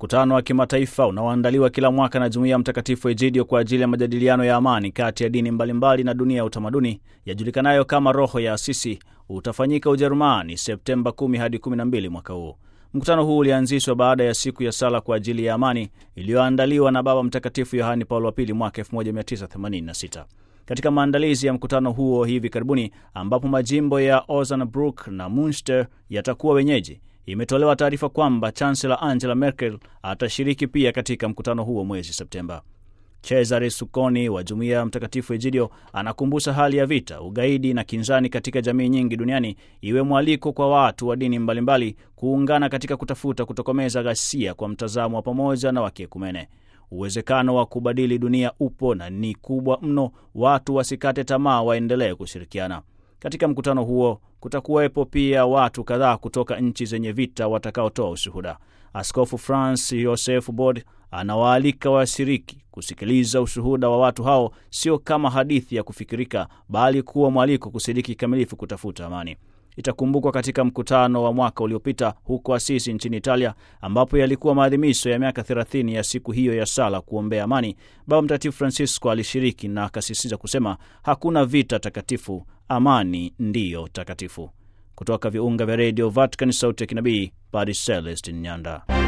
Mkutano wa kimataifa unaoandaliwa kila mwaka na Jumuiya ya Mtakatifu Egidio kwa ajili ya majadiliano ya amani kati ya dini mbalimbali na dunia ya utamaduni yajulikanayo kama Roho ya Asisi utafanyika Ujerumani Septemba 10 hadi 12 mwaka huu. Mkutano huu ulianzishwa baada ya siku ya sala kwa ajili ya amani iliyoandaliwa na Baba Mtakatifu Yohani Paulo wa Pili mwaka 1986. Katika maandalizi ya mkutano huo hivi karibuni, ambapo majimbo ya Osnabrück na Munster yatakuwa wenyeji, imetolewa taarifa kwamba Chancellor Angela Merkel atashiriki pia katika mkutano huo mwezi Septemba. Cesare Sukoni wa Jumuiya ya Mtakatifu Egidio anakumbusha hali ya vita, ugaidi na kinzani katika jamii nyingi duniani iwe mwaliko kwa watu wa dini mbalimbali kuungana katika kutafuta kutokomeza ghasia kwa mtazamo wa pamoja na wa kiekumene. Uwezekano wa kubadili dunia upo na ni kubwa mno, watu wasikate tamaa, waendelee kushirikiana. Katika mkutano huo kutakuwepo pia watu kadhaa kutoka nchi zenye vita watakaotoa ushuhuda. Askofu Franz Joseph Bod anawaalika washiriki kusikiliza ushuhuda wa watu hao, sio kama hadithi ya kufikirika, bali kuwa mwaliko kushiriki kikamilifu kutafuta amani. Itakumbukwa katika mkutano wa mwaka uliopita huko Asisi nchini Italia, ambapo yalikuwa maadhimisho ya miaka 30 ya siku hiyo ya sala kuombea amani. Baba Mtakatifu Francisco alishiriki na akasisitiza kusema hakuna vita takatifu, amani ndiyo takatifu. Kutoka viunga vya redio Vatican, sauti ya kinabii, Padre Celestin Nyanda.